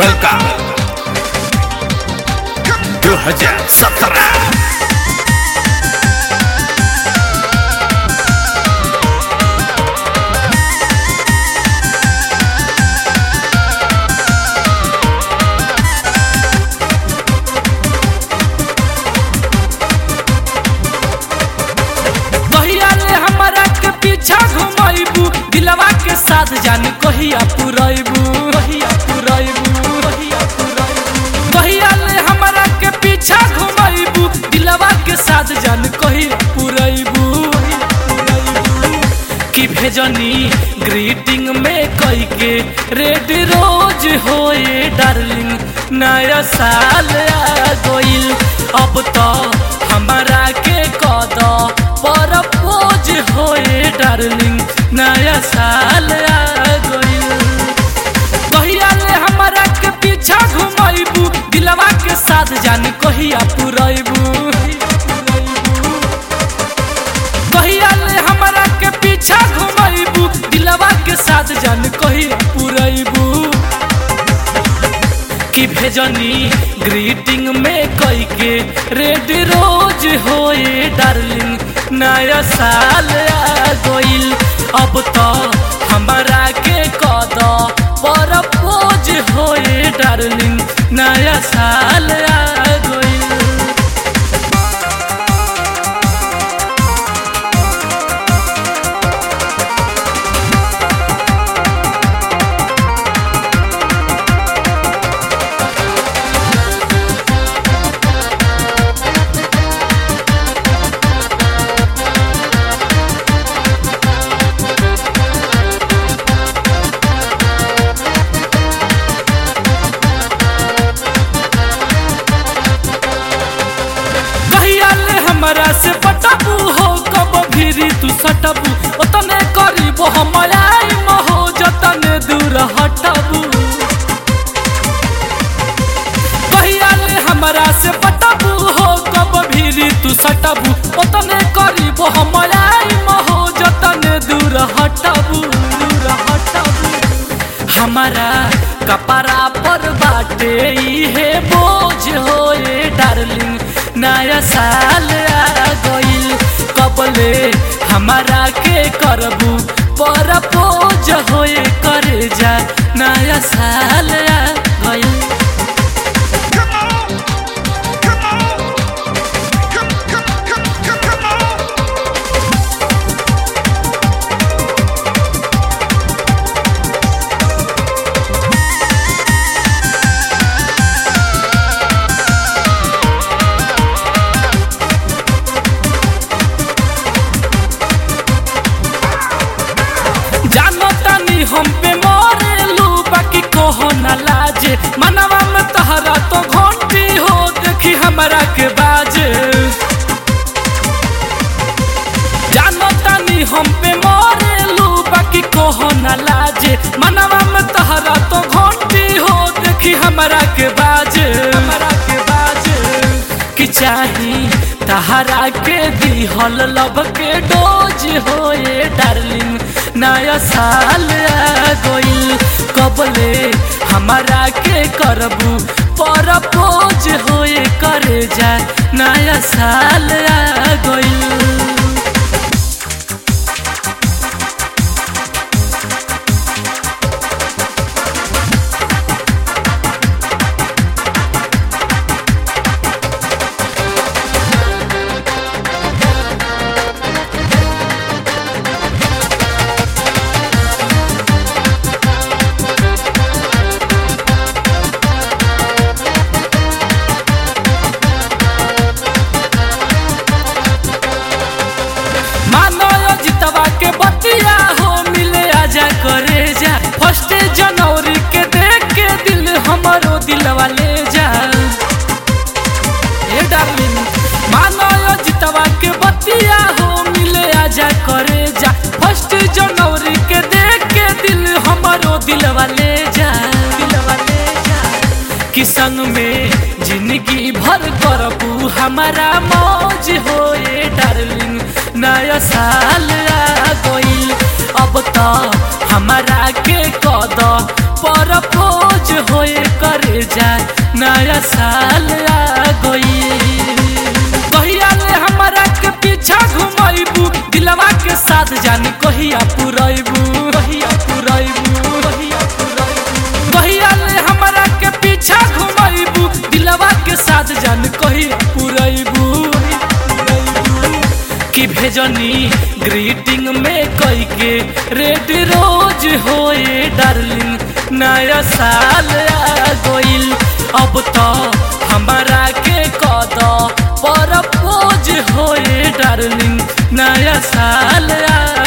Welcome 2017 कहिया ले हमरा के पीछा घुमाइबू दिलवा के साथ जान कहिया पुरैबू कहिया पुरैबू कहिया पुरैबू कहिया ले हमरा के पीछा घुमाइबू दिलवा के साथ जान कहिया पुरैबू कहिया पुरैबू कि भेजनी ग्रीटिंग में कई के रेड रोज होए डार्लिंग नया साल आ गइल अब तो हमारा के कद पर पोज होए डार्लिंग नया साल आ गइल कहिया ले हमारा के पीछा घुमाइबू दिलवा के साथ जान कहिया पुरैबू कहिया ले हमारा के पीछा घुमाइबू दिलवा के साथ जान कहिया पुरैबू कि भेजनी ग्रीटिंग में कई के रेड रोज होए डार्लिंग नया साल आ गइल अब तो हमारा के कद पर पोज होए डार्लिंग नया साल आ गइल कहिया ले हमरा से पटबू हो कब फिरी तू सटबू ओतने करीब हम आई महो जतने दूर हटबू कहिया ले हमरा से पटबू हो कब फिरी तू सटबू ओतने करीब हम आई महो जतने दूर हटबू दूर हटबू हमारा कपड़ा पर बाटे इहे बोझ होए डार्लिंग नया साल आ गइल कबले हमारा के करबू पर बोझ होए करे जा नया साल आ गइल Come on! Come on! Come, come, come, come, come on! जानो तानी हम पे मरेलू बाकी कहो ना लाजे मनवा में तहरा तो घंटी हो देखी हमरा के बाजे जानो तानी हम पे मरेलू बाकी कहो ना लाजे मनवा में तहरा तो घंटी हो देखी हमरा के बाजे हमरा के बाजे कि चाही तहरा के दिहल लब के डोज होए डार्लिंग नया साल आ गइल कबले हमारा के करबू पर पोज होए करे जा नया साल आ गइल मानो जितवा के बतिया हो मिले आजा करे जा फर्स्ट जनवरी के देख के दिल हमारो दिलवा ले जा ए डार्लिंग मानो जितवा के बतिया हो मिले आजा करे जा फर्स्ट जनवरी के देख के दिल हमारो दिलवा ले जा दिलवा ले जा कि संग में जिंदगी भर करबू हमारा मौज होए डार्लिंग नया साल आ गइल अब तो हमारा के कद पर पोज होए कर करे जा नया साल आ गई कहिया ले हमारा के पीछा घुमाइबू दिलवा के साथ जानी कहिया पुरैबू कहिया पुरैबू कहिया पुरैबू कहिया ले हमारा के पीछा घुमाइबू दिलवा के साथ जान कहिया पुरैबू कि भेजनी ग्रीटिंग में कई के रेड रोज होए डार्लिंग नया साल आ गइल अब तो हमारा के कद पर पोज होए डार्लिंग नया साल आ